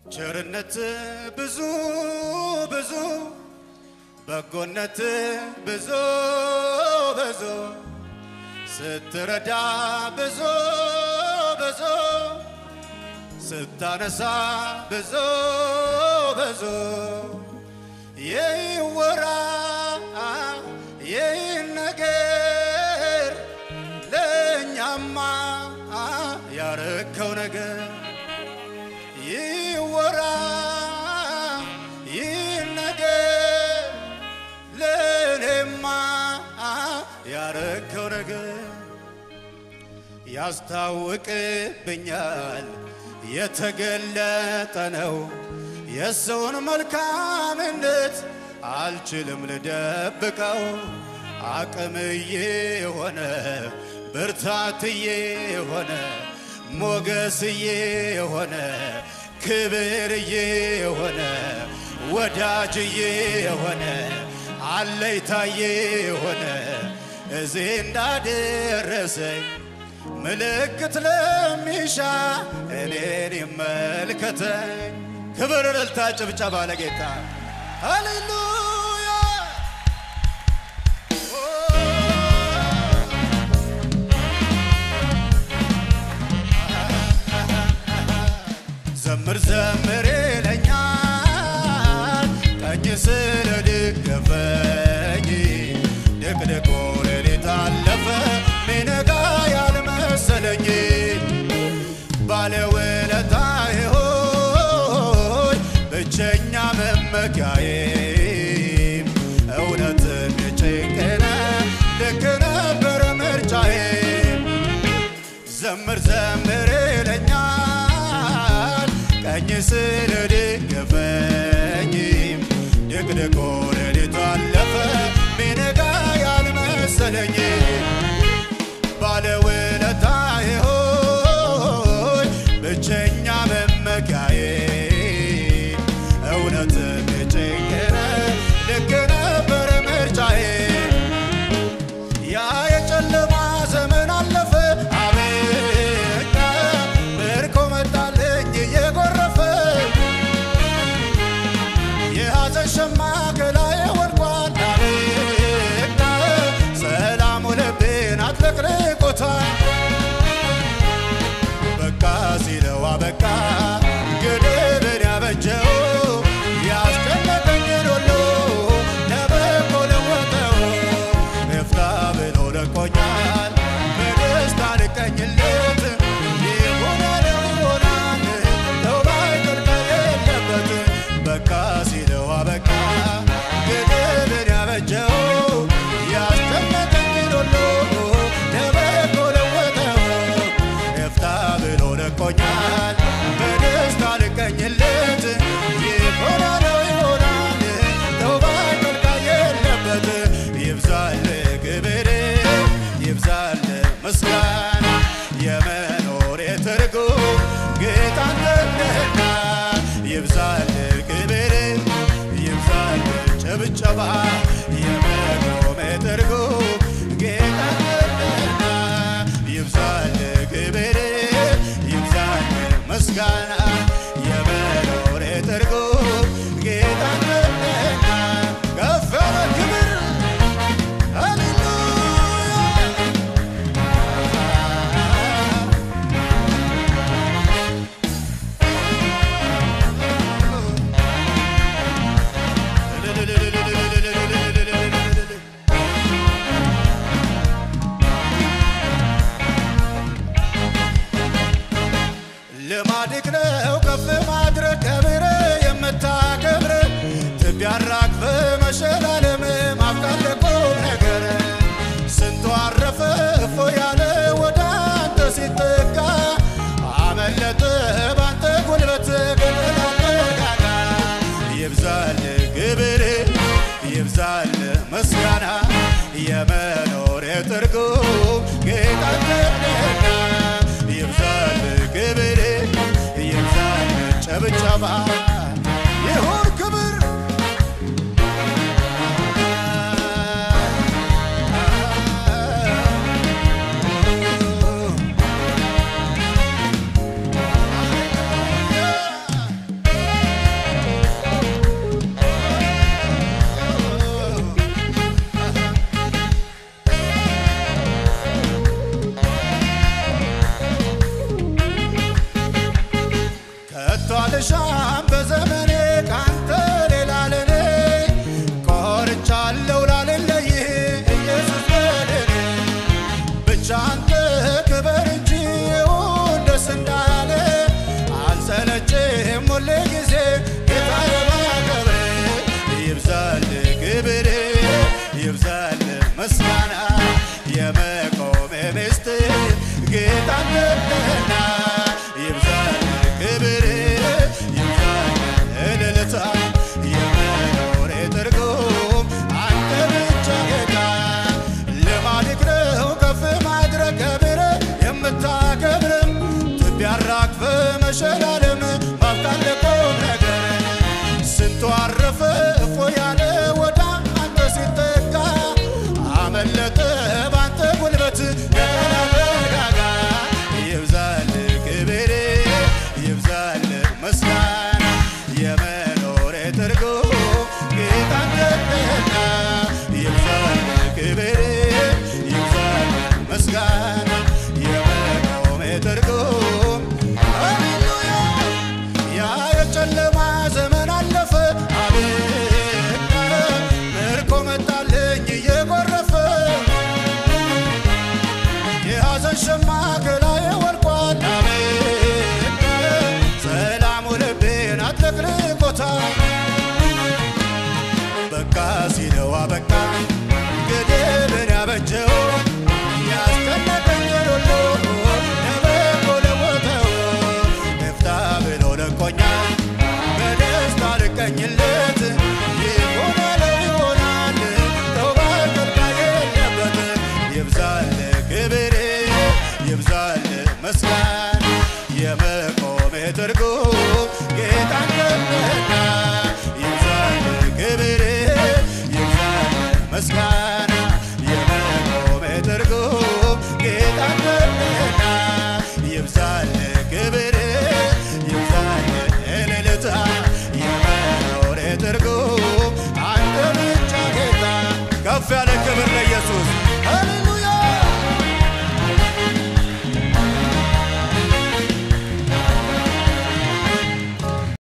ቸርነት ብዙ ብዙ በጎነት ብዙ ብዙ ስትረዳ ብዙ ብዙ ስታነሳ ብዙ ብዙ ይወራ ይህ ነገር ለእኛማ ያረከው ነገር ይወራ ይህ ነገር ለእኔማ ያረከው ነገር ያስታውቅብኛል የተገለጠ ነው የሰውን መልካምነት አልችልም ልደብቀው አቅምዬ የሆነ ብርታትዬ የሆነ ሞገስዬ የሆነ ክብርዬ የሆነ ወዳጅዬ የሆነ አለይታዬ የሆነ እዚህ እንዳደረሰኝ ምልክት ለሚሻ እኔን ይመልከተኝ። ክብር፣ እልልታ፣ ጭብጨባ ለጌታ ሃሌሉያ። ዘምር ዘምር ይለኛል ቀኝ ስለደገፈኝ ድቅድቁ ሌሊት አለፈ ሚነጋ ያልመሰለኝ ባለውለታዬ ሆይ ብቸኛ መመኪያዬ እውነትም የጭንቅነ ልክ ነበር ምርጫዬ ዘምር ዘምር ይለኛል ቀኝ ስለደገፈኝ ድቅድቁ ሌሊቱ አለፈ ሚነጋ ያልመሰለኝ ባለውለታዬ ሆይ ብቸኛ መመኪያዬ እውነትም የጭንቅነ ልክ ነበር ምርጫዬ ያ የጨለማ ዘመን አለፈ አበቃ ምርኮ መጣልኝ እየጎረፈ የሐዘን ሸማ ከላዬ ወድቋል አበቃ ሰላሙ ልቤን አጥለቅልቆታል በቃ ሲለው አበቃ ግድብን ያበጀው ያስጨነቀኝን ሁሉ ለበጎ ለወጠው እፍታ ብሎ ለቆኛል በደስታ ልቀኝለት ይሆናል ይሆናል ተውባይ ቅርቀ የለበት በቃ ሲለው አበቃ ግድብን ያበጀው ያስጨነቀኝን ሁሉ ለበጎ ለወጠው እፍታ ብሎ ለቆኛል በደስታ ልቀኝለት ይሆናል ይሆናል ተውባይ ቅርቃ የለበት ይብዛል ክብር ይብዛል ምስጋና የመኖር ትርጉም ጌታ አንተነህና ይብዛል ክብር ይብዛል ጭብጨባ የመኖር ትርጉም ጌታ አንተነህና ይብዛል ክብር ይብዛል ምስጋና የመኖር ትርጉም ጌታ አንተነህና ከፍ ያለ ክብር ልማድክ ነው ከፍ ማድረግ ከብረ የምታከብረ ትቢያ አራግፈ መሸላለም ማብቃት ለቁም ነገር ስንቱ አረፈ እፎ ያለ ወደ አንተ ሲጠጋ አመለጠ ባንተ ጉልበት ገደላጋጋ ይብዛል ክብር ይብዛል ምስጋና የመኖር ትርጉም ጌታ ነህና ይብዛል ክብር ይብዛል ጨብጨባ ይሁን ክብር መሸላለም